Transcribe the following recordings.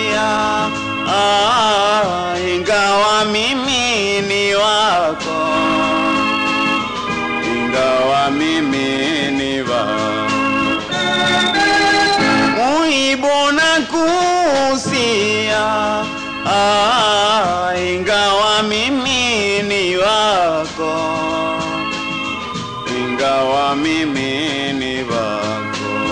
ah, ingawa mimi ni wako, ingawa mimi ni wako, muhibu na kusia, ah, ingawa mimi ni wako, ingawa mimi ni wako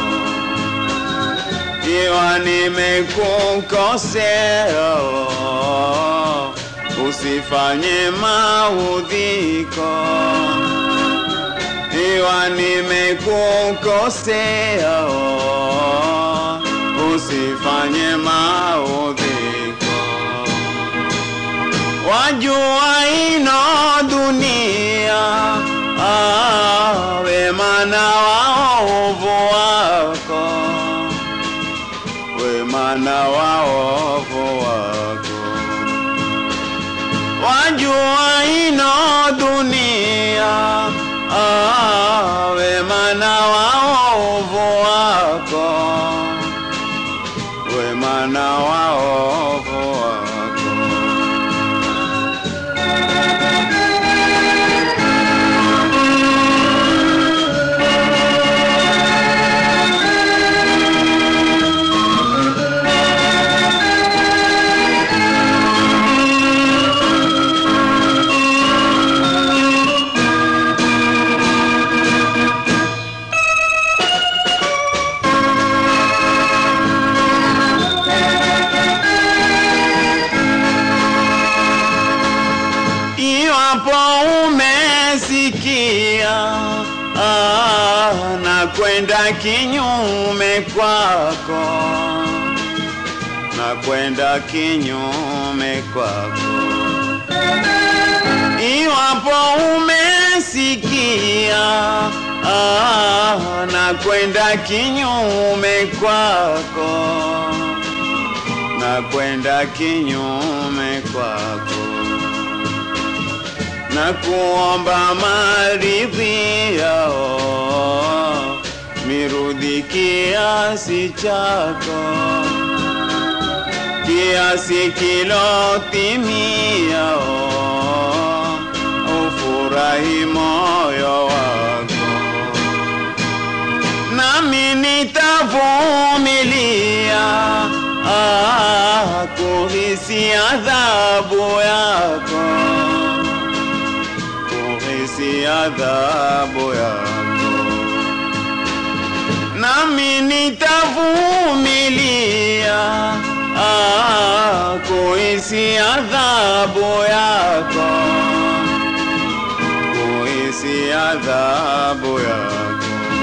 ikiwa nimekukosea, oh, usifanye maudhiko. Iwa nimekukosea, oh, usifanye maudhiko. Wajua ino dunia, ah, wema na waovu wako wema na waovu wako, wajua ino dunia, ah, wema na waovu wako, wema na waovu wako. Iwapo umesikia ah, na kwenda kinyume kwako, na kwenda kinyume kwako. Iwapo umesikia ah, na kwenda kinyume kwako, na kwenda kinyume kwako na kuomba maridhia, oh, mirudi kiasi chako, kiasi kilotimia, oh, ufurahi moyo wako, nami nitavumilia ah, kuhisi adhabu yako kuhisi adhabu yako, nami nitavumilia ah, kuhisi adhabu yako, kuhisi adhabu yako.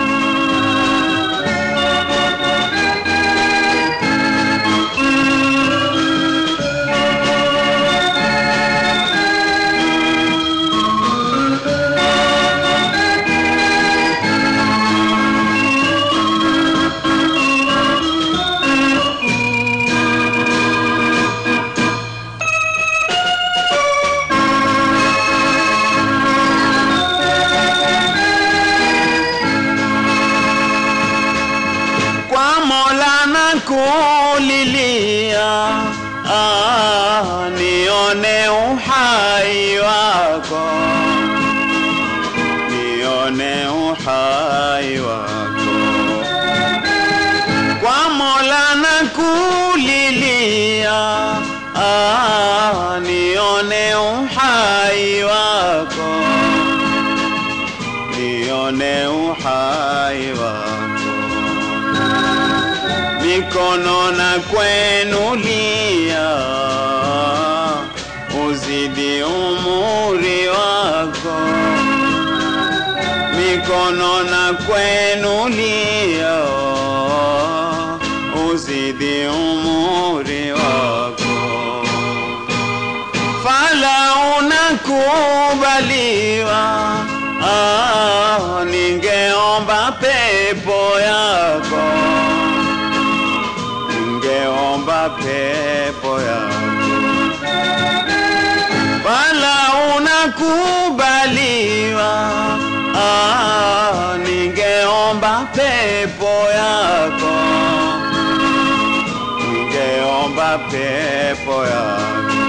kwa Mola na kulilia, ah, nione uhai wako, nione uhai wako. Kwa Mola na kulilia, ah, nione uhai wako, nione uhai wako mikono na kwenulia, uzidi umuri wako. Mikono na kwenulia, uzidi umuri wako. Fala unakubaliwa, ah, ningeomba pepo yako ningeomba pepo yako, wala unakubaliwa. Ah, ningeomba pepo yako, ningeomba ningeomba pepo yako